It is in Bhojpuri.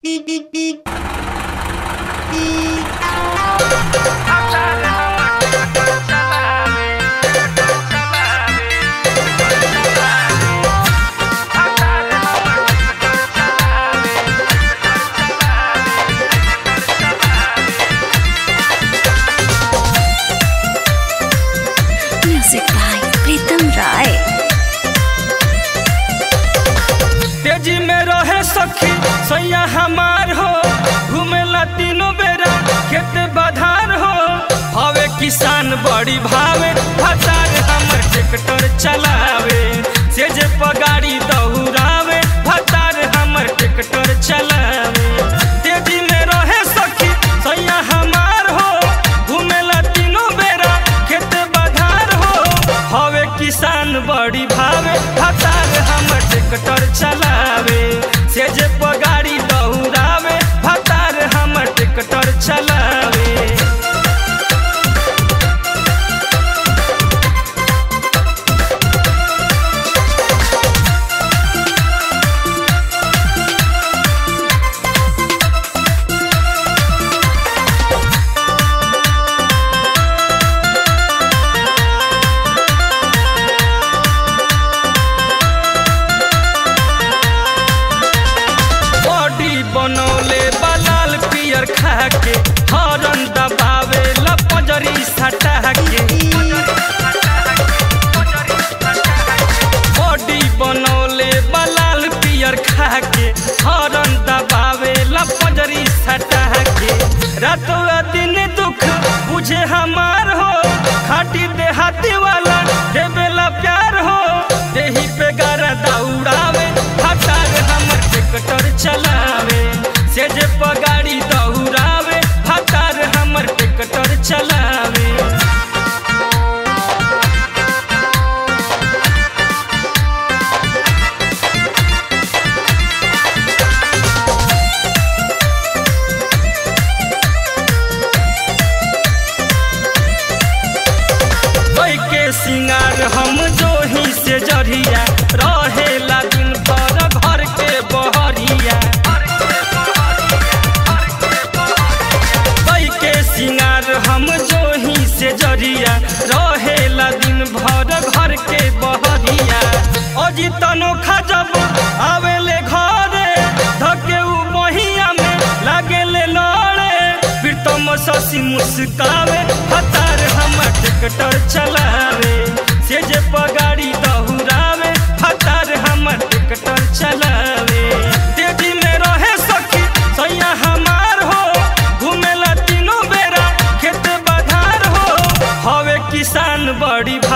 म्यूजिक बाय प्रीतम राय तेजी में रहे सखी सैया हमार हो घूमेला तीनों बेरा खेत बधार हो हवे किसान बड़ी भावे भतार हमर ट्रैक्टर चलावे से जे पगाड़ी दौड़ावे भतार हमर ट्रैक्टर चलावे तेजी में रहे सखी सैया हमार हो घूमेला तीनों बेरा खेत बधार हो हवे किसान बड़ी भावे भतार हमर ट्रैक्टर चलावे से जे पगाड़ी दौड़ावे भतार हमर ट्रैक्टर चलावे बॉडी बनौले बलाल पियर खा के हरन दबावे लपजरी सटा के बॉडी बनौले बलाल पियर खा के हरन दबावे लपजरी सटा के रातों दिन दुख बुझे हमार हो खाटी देहाती वाला देवेला प्यार हो देही पे गारा दौड़ावे हटार हमर ट्रैक्टर चलावे से जे पगाड़ी दौड़ावे हटार हमर ट्रैक्टर चलावे कोई के सिंगार हम जो ही से जरिया रहेला दिन पर घर के बहरिया कोई के सिंगार हम जो ही से जरिया रहेला दिन भर घर के बहरिया अजी तनोखा जब आवेले घरे धके उ बहिया में लागेले लड़े प्रीतम शशि मुस्कावे हतार हमर ट्रैक्टर चलावे से जे पगाड़ी दहुरावे हतार हमर ट्रैक्टर चलावे तेजी में रहे सखी सैया हमार हो घूमेला तीनों बेरा खेत बधार हो हवे किसान बड़ी